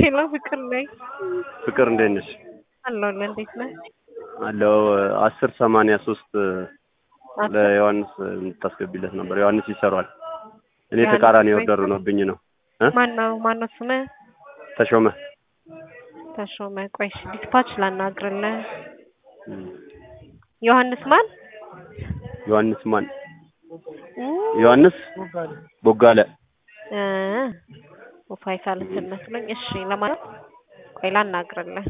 ሄሎ ፍቅር ነኝ ፍቅር እንዴት ነሽ? አለሁልህ። እንዴት ነህ? አለው አስር ሰማንያ ሶስት ለዮሐንስ የምታስገቢለት ነበር። ዮሐንስ ይሰሯል። እኔ ዮሐንስ ተቃራኒ ወይ- ኦርደር ሆኖብኝ ነው እ ማነው ማነው ስምህ? ተሾመ ተሾመ። ቆይ እሺ፣ ዲስፓች ላናግርልህ። እም፣ ዮሐንስ ማን? ዮሐንስ ማን? ኡ፣ ዮሐንስ ቦጋለ እ ፋይሳ ልትል መስሎኝ። እሺ፣ ለማለት ቆይ ላናግርልህ።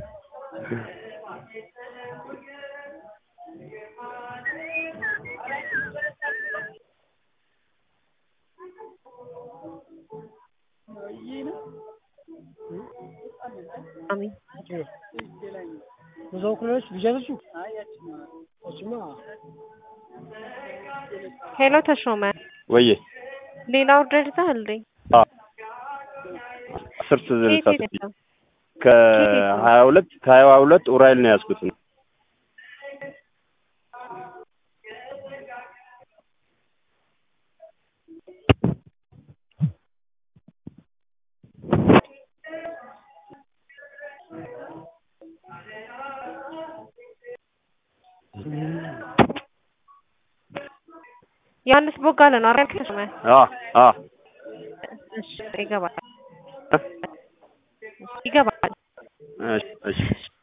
አሚን ብዙ ኩሎች ቢጀርሱ እሱማ ሄሎ ተሾመ፣ ወዬ ሌላ ኦርደር ይዘሃል እንዴ? አ አስር ስልሳ ከየት ስድስት የት ነው? ከሀያ ሁለት ከሀያ ሁለት ኡራኤል ነው ያዝኩት ነው ዮሐንስ ቦጋለ ነው አይደል? ተሾመ አ አ እሺ፣ ይገባል ይገባል። እሺ እሺ